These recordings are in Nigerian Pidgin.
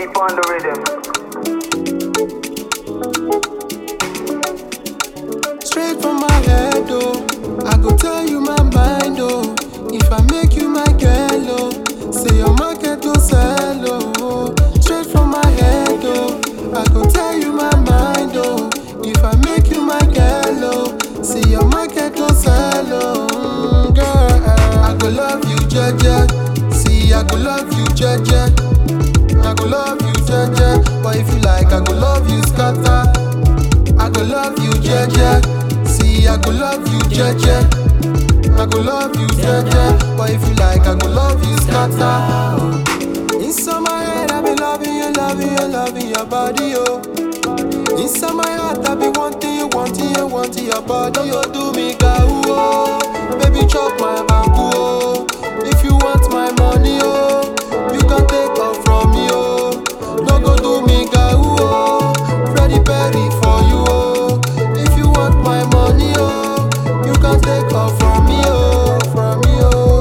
deep on the rhythm. Straight from my head, oh. I go tell you my mind, oh. If I make you my girl, oh. Say your market go sell, oh. Straight from my head, oh. I go tell you my mind, oh. If I make you my girl, oh. Say your market go sell, oh. Mm, girl, I go love you, Jaja. See, I go love you, Jaja. I go love you, Jaja. But if you like, I go love you, scatter. I go love you, Jaja. See, I go love you, Jaja. I go love you, Jaja. But if you like, I go love you, scatter. Inside my head, I be loving you, loving you, loving your body, oh. Inside my heart, I be wanting you, wanting you, wanting your body, oh. Do me gau, oh. Baby, chop my bamboo, oh. If you want my money, oh, you can take off from me, oh. No go do me gau, oh. Freddie Perry for you, oh. If you want my money, oh, you can take off from me, oh, from me, oh.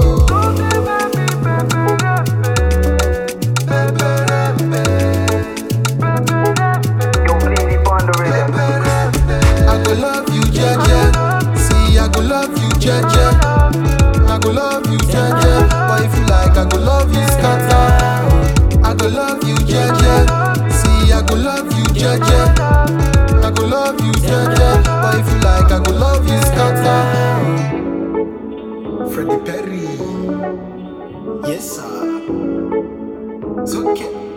Yo, please deep on the rhythm. I go love you, Jaja. See, I go love you, Jaja. I go love you, Jaja. But if you like, I go love you, scatter. I go love you, Jaja. See, I go love you, Jaja. I go love you, Jaja. But if you like, I go love you, scatter. Freddie Perry. Yes, sir. It's okay.